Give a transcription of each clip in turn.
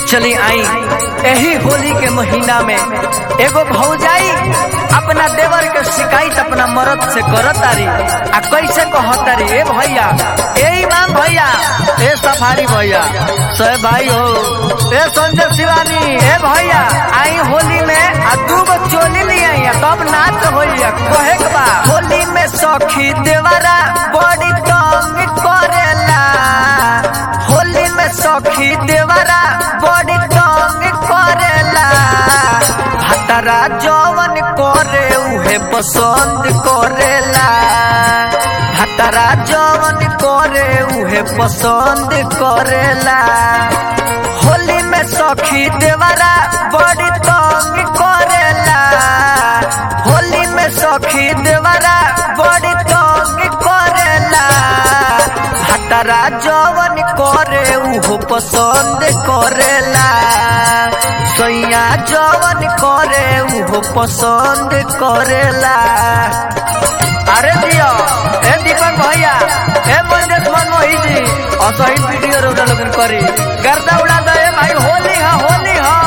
चली आई यही होली के महीना में एगो भौजाई अपना देवर के शिकायत अपना मरद से करत तारी आ कैसे कहतारी ए भैया ए इमाम भैया ए सफारी भैया सह भाई हो ए संजय शिवानी ए भैया आई होली में आ दू गो चोली ले आई तब नाच होइया कहे के बा होली में सखी देवरा बड़ी तंग करेला होली में सखी देवरा बड़ी तंग करेला भतरा जवन करे उहे पसंद करेला भतरा जवन करे उहे पसंद करेला होली में सखी देवरा बड़ी तंग करेला होली में सखी देवरा बड़ी तंग करेला भतरा जवन करे उहो पसंद करेला सैया जवन करे उहो पसंद करेला अरे दियो ए दीपक भैया ए मंजेश मनमोही जी असहित वीडियो रोजा लोगन करी गर्दा उड़ा दे ए भाई होली हा होली हा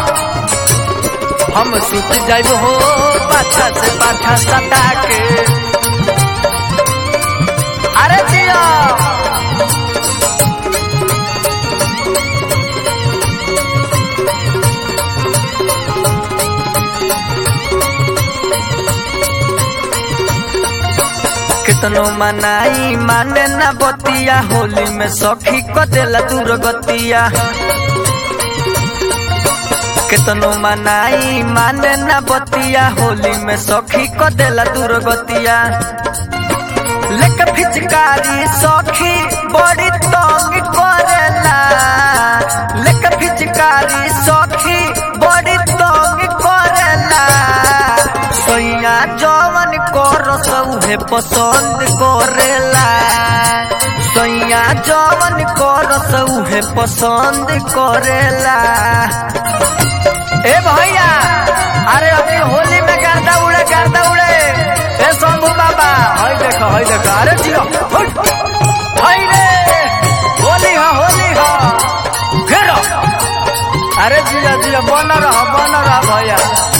हम सुत जाइब हो पाछा से पाछा सटा के अरे दियो कितनो मनाई माने ना बतिया होली में सखी को देला दूर गतिया कितनो मनाई माने ना बतिया होली में सखी को देला दूर गतिया लेक फिचकारी सखी बड़ी तंग करेला लेक फिचकारी सखी बड़ी तंग करेला सैया जवन करस उहे पसंद करेला सैया जवन करस उहे पसंद करेला ए भैया अरे अभी होली में गर्दा उड़े गर्दा उड़े ए शंभू बाबा हई देखो हई देखो अरे जियो हई रे होली हा होली हा घेरो अरे जिया जिया बन रहा बन रहा भैया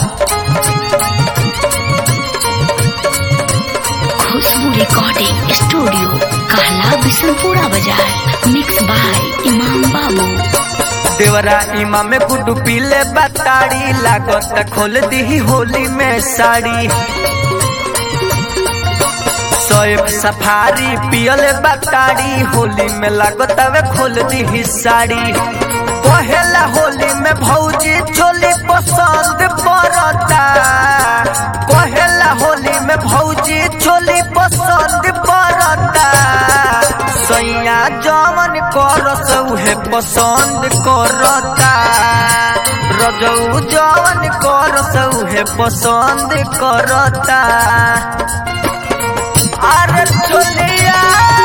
खुशबू रिकॉर्डिंग स्टूडियो कहला बिशनपुरा बाजार मिक्स बाय इमाम बाबू देवरा इमा में गुड्डू पीले बताड़ी लागत खोल दी होली में साड़ी सोएब सफारी पियल बताड़ी होली में लागत वे खोल दी साड़ी पहला होली में भौजी चोली पसंद पड़ता पहला होली में भौजी चोली पसंद पड़ता सैया जवन करस उहे पसंद करता रजऊ जवन करस उहे पसंद करता अरे चोलिया